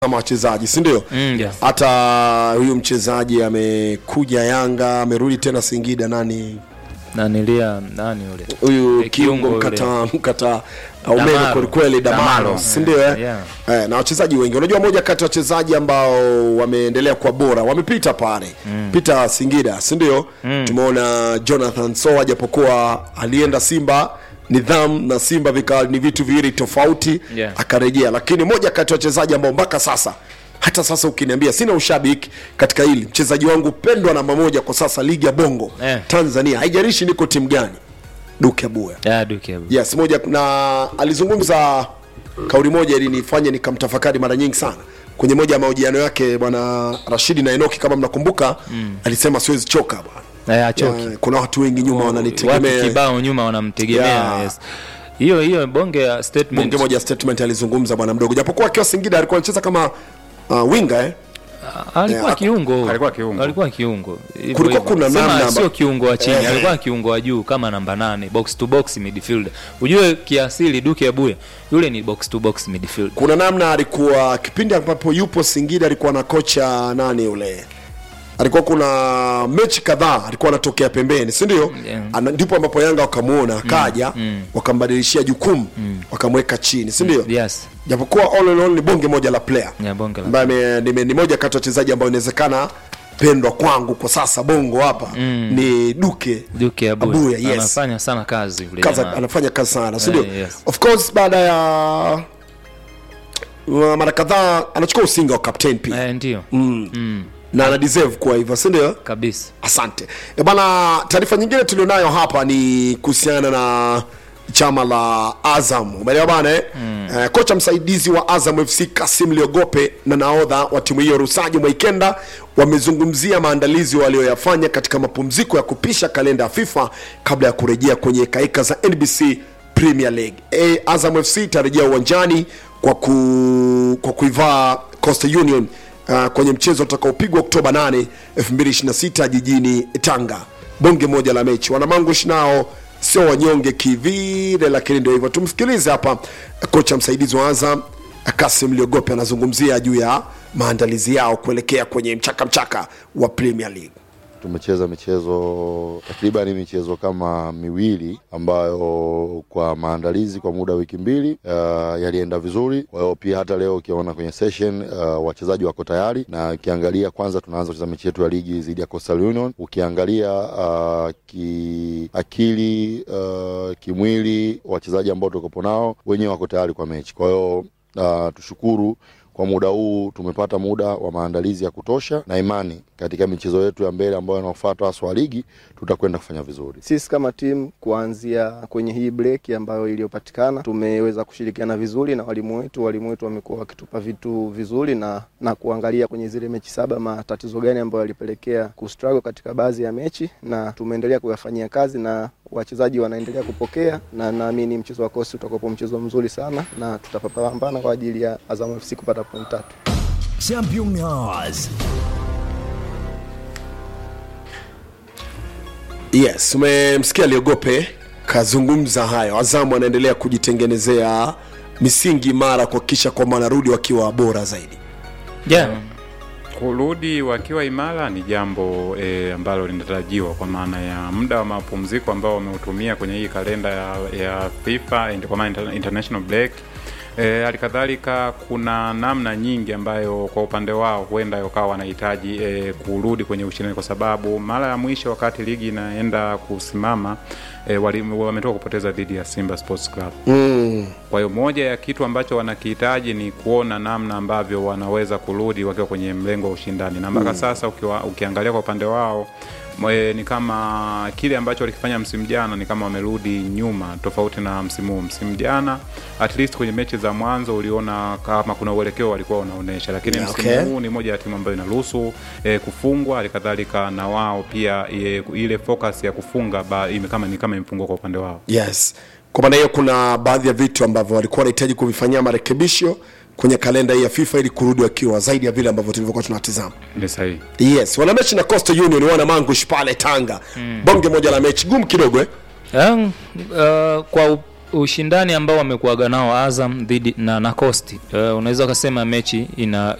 kama wachezaji si ndio Mm, yeah. hata huyu mchezaji amekuja yanga amerudi tena singida nani nanilia nani yule huyu Eh, kiungo kiungo mkata mkata umeme Damaro. kwelikweli damaro Damaro, si ndio eh? yeah. eh, na wachezaji wengi unajua moja kati ya wachezaji ambao wameendelea kwa bora wamepita pale mm. pita singida si ndio mm. tumeona jonathan soa japokuwa alienda simba nidhamu na simba vika ni vitu viwili tofauti Yeah. akarejea lakini moja kati ya wachezaji ambao mpaka sasa hata sasa ukiniambia sina ushabiki katika hili mchezaji wangu pendwa namba moja kwa sasa ligi ya bongo Eh. tanzania haijarishi niko timu gani duke abuya ya duke Abu. yes moja na alizungumza kauli moja ilinifanya nikamtafakari mara nyingi sana kwenye moja ya mahojiano yake bwana rashidi na enoki kama mnakumbuka mm. alisema siwezi choka bwana Eh, achoki Eh, kuna watu wengi nyuma watu wananitegemea kibao nyuma wanamtegemea Yeah. yes. hiyo hiyo bonge ya statement bonge moja ya statement alizungumza bwana mdogo japokuwa akiwa singida alikuwa anacheza kama uh, winga eh? alikuwa Yeah, kiungo alikuwa kiungo. alikuwa kiungo Hivyo Kulikuwa hivyo. kuna Sema namna amba- sio kiungo wa chini Eh. alikuwa kiungo wa juu kama namba nane box to box midfielder ujue kiasili duke abuya yule ni box to box midfielder kuna namna alikuwa kipindi ambapo yupo singida alikuwa na kocha nani yule alikuwa kuna mechi kadhaa alikuwa anatokea pembeni si ndio Yeah. Ana- ndipo ambapo yanga wakamuona akaja wakambadilishia jukumu wakamweka chini si ndio yes japokuwa all in all ni bonge moja la player ya bonge la ambaye ame- nime- ni moja kati ya wachezaji ambao inawezekana pendwa kwangu kwa sasa bongo hapa ni duke duke abuya, Abuya, yes. anafanya sana kazi yule kaza, jamaa. anafanya kazi sana si ndio Eh, yes. of course baada ya uh, mara kadhaa anachukua usinga wa captain pia eh, ndio na ana deserve kuwa hivyo si ndio kabisa asante e bana taarifa nyingine tulionayo hapa ni kuhusiana na chama la azam umeelewa bana eh? mm. eh, kocha msaidizi wa azam fc kasim liogope na naodha wa timu hiyo rusaji mwaikenda wamezungumzia maandalizi walioyafanya katika mapumziko ya kupisha kalenda ya fifa kabla ya kurejea kwenye kaika za nbc premier league e, azam fc itarejea uwanjani kwa, ku, kwa kuivaa coastal union uh, kwenye mchezo utakaopigwa oktoba 8 2026 jijini tanga bonge moja la mechi wanamangush nao sio wanyonge kivile lakini ndio hivyo tumsikilize hapa kocha msaidizi wa azam kasim liogope anazungumzia juu ya maandalizi yao kuelekea kwenye mchaka mchaka wa premier league tumecheza michezo takriban michezo kama miwili ambayo kwa maandalizi kwa muda wa wiki mbili uh, yalienda vizuri. Kwa hiyo pia hata leo ukiona kwenye session uh, wachezaji wako tayari, na ukiangalia kwanza, tunaanza kucheza mechi yetu ya ligi dhidi ya Coastal Union. Ukiangalia uh, kiakili uh, kimwili, wachezaji ambao tukopo nao wenyewe wako tayari kwa mechi. Kwa hiyo uh, tushukuru kwa muda huu tumepata muda wa maandalizi ya kutosha na imani katika michezo yetu ya mbele ambayo inaofuata haswa ligi tutakwenda kufanya vizuri. Sisi kama timu kuanzia kwenye hii break ambayo iliyopatikana tumeweza kushirikiana vizuri na walimu wetu. Walimu wetu wamekuwa wakitupa vitu vizuri na, na kuangalia kwenye zile mechi saba matatizo gani ambayo yalipelekea kustruggle katika baadhi ya mechi, na tumeendelea kuyafanyia kazi na wachezaji wanaendelea kupokea, na naamini mchezo wa kosi utakuwa mchezo mzuri sana na tutapambana kwa ajili ya Azam FC kupata point tatu. Champions. yes umemsikia liogope kazungumza hayo azamu anaendelea kujitengenezea misingi imara kuhakikisha kwamba wanarudi wakiwa bora zaidi yeah. kurudi wakiwa imara ni jambo e, ambalo linatarajiwa kwa maana ya muda wa mapumziko ambao wameutumia kwenye hii kalenda ya, ya FIFA and- kwa maana inter- international break E, halikadhalika kuna namna nyingi ambayo kwa upande wao huenda wakawa wanahitaji e, kurudi kwenye ushindani kwa sababu mara ya mwisho wakati ligi inaenda kusimama e, wali- wametoka kupoteza dhidi ya Simba Sports Club. mm. Kwa hiyo moja ya kitu ambacho wanakihitaji ni kuona namna ambavyo wanaweza kurudi wakiwa kwenye mlengo wa ushindani, na mpaka sasa ukiwa, ukiangalia kwa upande wao mwe, ni kama kile ambacho walikifanya msimu jana ni kama wamerudi nyuma, tofauti na msimu huu. Msimu jana at least kwenye mechi za mwanzo uliona kama kuna uelekeo walikuwa wanaonyesha, lakini Yeah, msimu okay. huu ni moja ya timu ambayo inaruhusu eh, kufungwa, halikadhalika na wao pia eh, ile focus ya kufunga ba, ime, kama ni kama imepungua kwa upande wao. yes kwa maana hiyo kuna baadhi ya vitu ambavyo walikuwa wanahitaji kuvifanyia marekebisho kwenye kalenda hii ya fifa ili kurudi wakiwa zaidi ya vile ambavyo tulivyokuwa tunatizama Ni sahihi. yes wana mechi na coastal union wana mangush pale tanga mm. bonge moja la mechi gumu kidogo eh? Um, uh, kwa ushindani ambao wamekuaga nao Azam dhidi na na Coast uh, unaweza ukasema mechi ina